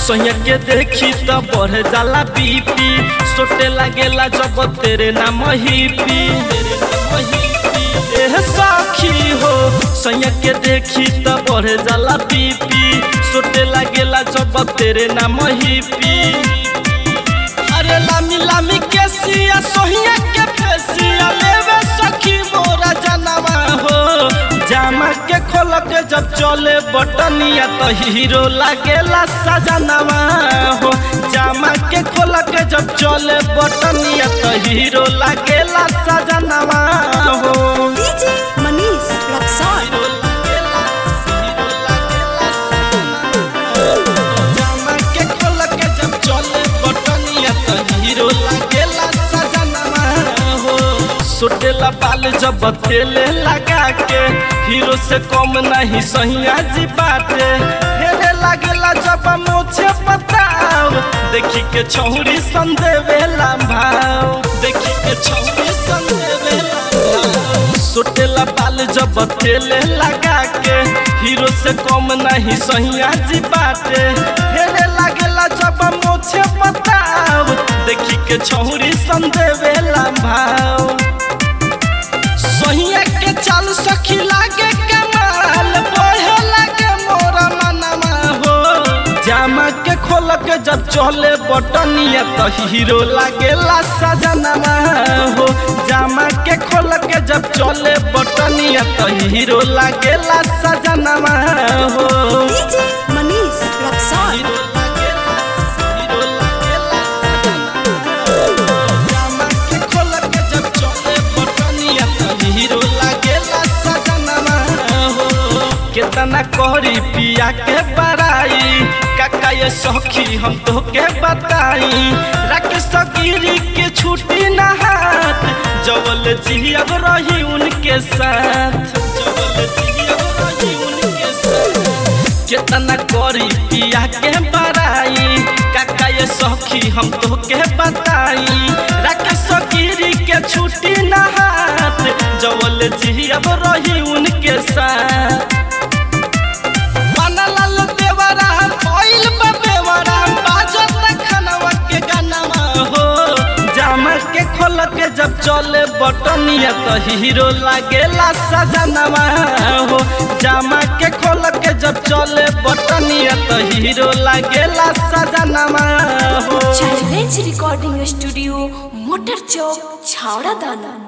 सोया के देखी त बढ़ जाला बीपी सोटे लागेला जब तेरे नाम ही पी एह सखी हो सोया के देखी त बढ़ जाला बीपी सोटे लागेला जब तेरे नाम ही पी अरे लामी लामी के सिया सोहिया के फेसिया लेवे सखी मोरा जनवा हो जामा के खोल के जब चले बटनिया तो हीरो लागेला सजनवा हो जामा के खोल के जब चले बटनिया तो हीरो लागेला सजनवा हो डीजे मनीष रक्सौल हीरो लागेला हीरो लागेला सजनवा जामा के खोल के जब चले बटनिया तो हीरो लागेला सजनवा हो सुटेला बाल जब तेले लगा के हीरो से कम नहीं सहिया जी बाटे हेरे लागेला जब मोछे पताव देखी के छौरी संदेवेला भाव देखी के छौरी संदेवेला भाव सुटेला बाल जब तेले लगा के हीरो से कम नहीं सहिया जी बाटे हेरे लागेला जब मोछे पताव देखी के छौरी संदेवेला भाव सोहिया के चाल सखी लागे कमाल बहे लागे मोरा मनवा हो जामा के खोल के जब चले बटनिया तो हीरो लागेला सजनवा हो जामा के खोल के जब चले बटनिया तो हीरो लागेला सजनवा हो डीजे मनीष रक्सौल हीरो लागेला हीरो लागेला जामा के खोल के जब चले बटनिया तो हीरो लागेला सजनवा हो केतना कहरी पिया के बड़ाई काका ये सखी हम तो के बताई राकेश गिरी के छुट्टी ना हाथ जवल जियब रही उनके साथ जवल जियब रही उनके साथ केतना करी पिया के बड़ाई काका ये सखी हम तो के बताई राकेश गिरी के छुट्टी ना हाथ जवल जियब रही उनके साथ बनल देवरा कोइल बेवरा बाजत खनवा के गानवा हो जामा के खोल के जब चले बटनिया तो हीरो लागेला सजनवा हो जामा के खोल के जब चले बटनिया तो हीरो लागेला सजनवा हो चैलेंज रिकॉर्डिंग स्टूडियो मोटर चौक छावड़ा दाना